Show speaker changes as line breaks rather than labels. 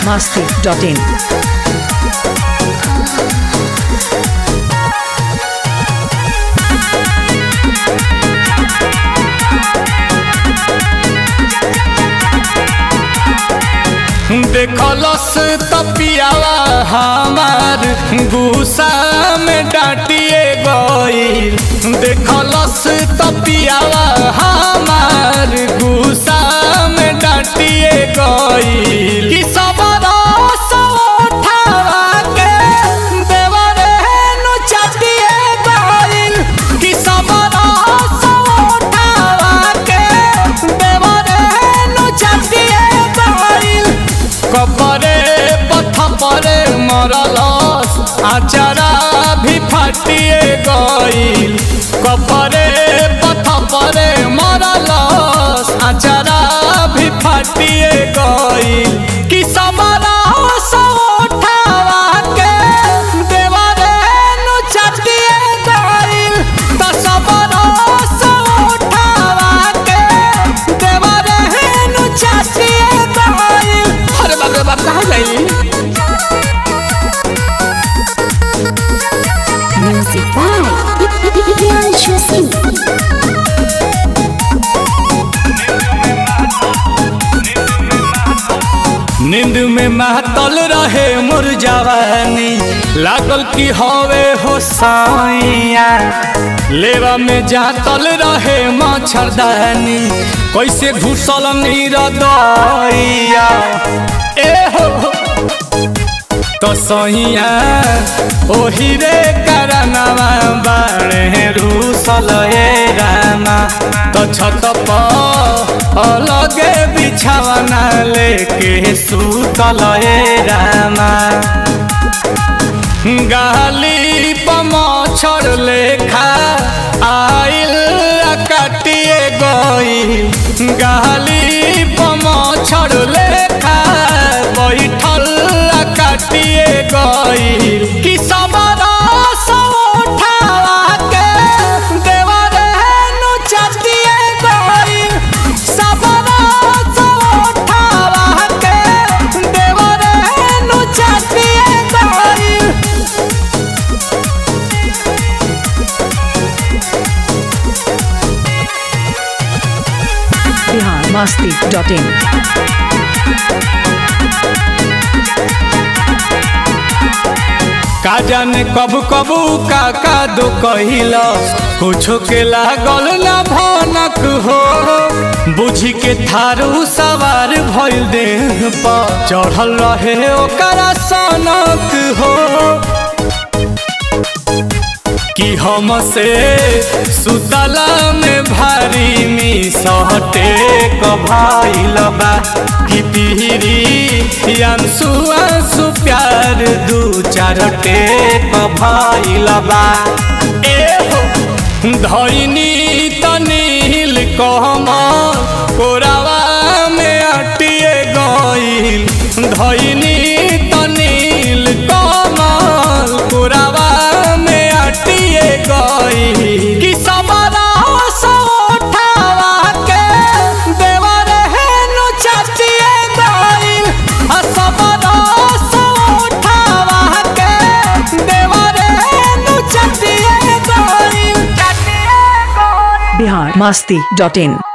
biharmasti.in
देखलस तपियावा हमार गुस्सा में डांटिए गईल देखलस तपियावा हमार गुस्सा में डांटिए गईल कि सब रस उठावा के देवरे नु चाटिए गईल कि सब रस उठावा के देवरे नु चाटिए गईल कपरे पथ परे मरलस आचारा भी फाटिए गईल कपरे पथ परे मरलस आचारा भी फाटिए गईल कि समरा उठावा के देवरे नु चाटिए गईल त समरा उठावा के देवरे नु चाटिए गईल अरे बाप रे बाप कहाँ गई
Music by Priyanshu Singh.
नींद में महतल रहे मोर जवानी लागल की हवे हो साइया लेवा में जातल रहे मच्छरदानी कैसे घुसल नीर दैया ए हो हो। तो सहिया ओही रे करनवा बाणे रूसल ए रामा तो छत पर अलगे बिछावना लेके सुतल ए रामा गाली पमछर लेखा आइल कटिए गई गाली पमछर लेखा बैठल कटिए गई कि सबरा उठावा के देवरे नु चटिए गई सबरा उठावा के देवरे नु चटिए गई
biharmasti.in
का जाने कब कबू का का दो कहिला कुछो के लागल ना भनक हो बुझी के थारू सवार भइल देह पर चढ़ल रहे ओकरा सनक हो कि हमसे सुतला में भारी मी सहटे कभाइल बा कि तिहरी अंसु अंसु प्यार दू चार टेक भइल बा ए हो धैनी तनील कहम कोरावा में अटिए गईल धैनी तनील कमल कोरावा में अटिए गईल कि सबरा उठावा के देवरे नु चाटिए गईल आ सबरा उठावा के देवरे नु चाटिए गईल चाटिए गईल
biharmasti.in